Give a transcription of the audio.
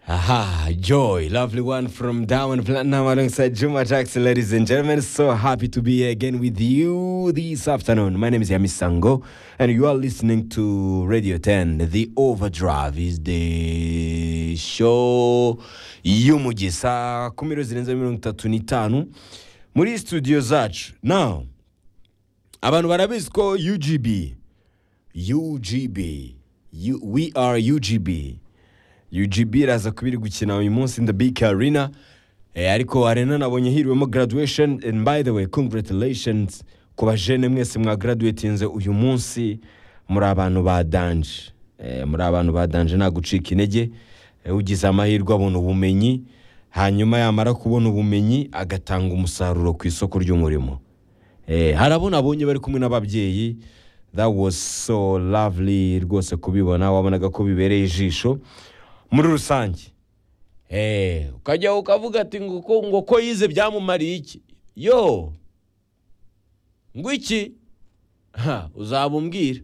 Aha, Joy, lovely one from Diamond Platinum alongside Juma Jackson, ladies and gentlemen. So happy to be here again with you this afternoon. My name is Yami Sango, and you are listening to Radio 10. The Overdrive is the show y'umugi saa kumi n'ebyiri zirenze mirongo itatu n'itanu muri studio zacu. Now, abantu barabizi ko UGB, UGB, you, we are UGB. UGB iraza kuba iri gukina uyu munsi in the big arena eh, ariko arena nabonye hiriwemo graduation and by the way congratulations ku bajene mwese mwagaraduwetinze uyu munsi muri abantu ba danje eh, muri abantu ba danje nta gucika intege eh, ugize amahirwe abona ubumenyi hanyuma yamara kubona ubumenyi agatanga umusaruro ku isoko ry'umurimo Eh, hari abo nabonye bari kumwe n'ababyeyi that was so lovely rwose kubibona wabonaga ko bibereye ijisho muri rusange Eh, ukajya ukavuga ati ngo ko- ngo ko yize byamumariye iki yo ngo iki Ha, uzaba umbwira